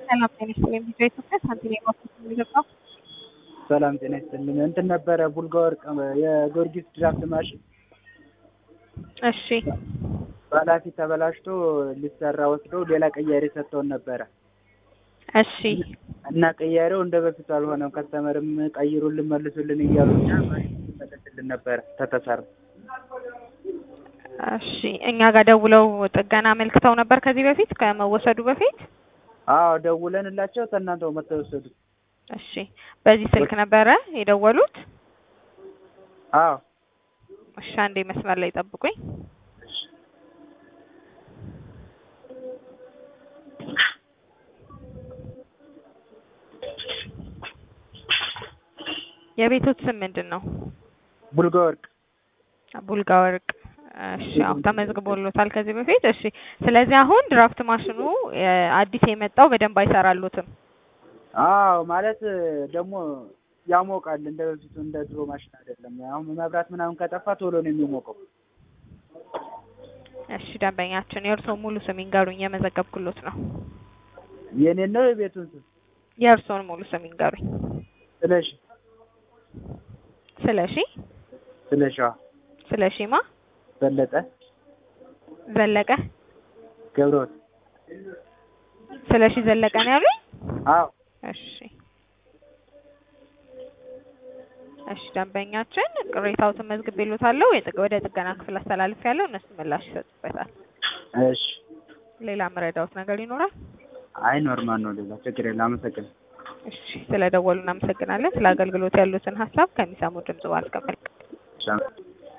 ሰላም ጤና ይስጥልኝ። ቪዲዮ ኢትዮጵያ ሳንቲም የማፍሰስ የሚገባው ሰላም ጤና ይስጥልኝ። እንትን ነበረ ቡልጋ ወርቅ የጊዮርጊስ ድራፍት ማሽን እሺ በኃላፊ ተበላሽቶ ሊሰራ ወስደው ሌላ ቀያሪ ሰጥተውን ነበረ እሺ እና ቀያሪው እንደ በፊቱ አልሆነም። ከስተመርም ቀይሩልን መልሱልን እያሉ እኛ መለስልን ነበረ ተተሰራ እሺ እኛ ጋር ደውለው ጥገና አመልክተው ነበር ከዚህ በፊት ከመወሰዱ በፊት አዎ ደውለንላቸው ከእናንተው መጥተው ወሰዱት። እሺ በዚህ ስልክ ነበረ የደወሉት? አዎ እሺ አንዴ መስመር ላይ ጠብቁኝ። የቤቶት ስም ምንድን ነው? ቡልጋ ወርቅ ቡልጋ ወርቅ። እሺ አሁን ተመዝግቦሎታል ከዚህ በፊት። እሺ ስለዚህ አሁን ድራፍት ማሽኑ እ አዲስ የመጣው በደንብ አይሰራሉትም። አዎ ማለት ደግሞ ያሞቃል። እንደ በፊቱ እንደ ድሮ ማሽን አይደለም። አሁን መብራት ምናምን ከጠፋ ቶሎ ነው የሚሞቀው። እሺ ደንበኛችን የእርስዎ ሙሉ ስም ይንገሩኝ፣ የመዘገብኩሎት ነው። የኔን ነው የቤቱን ስም የእርስዎን ሙሉ ስም ይንገሩኝ። ስለሽ ስለሺ ስለሻ ስለሺማ በለጠ ዘለቀ ገብረወት ስለሺ ዘለቀ ነው ያሉኝ? አዎ እሺ እሺ ደንበኛችን ቅሬታዎትን መዝግቤሎታለሁ። የጥግ ወደ ጥገና ክፍል አስተላልፌያለሁ። እነሱ ምላሽ ይሰጡበታል። እሺ ሌላ መረዳዎት ነገር ይኖራል? አይ ኖርማል ነው። ሌላ ችግር የለም። አመሰግናለሁ። እሺ ስለደወሉ እናመሰግናለን። ስለ አገልግሎት ያሉትን ሀሳብ ከሚሰሙ ድምጽ ባስቀምጥ እሺ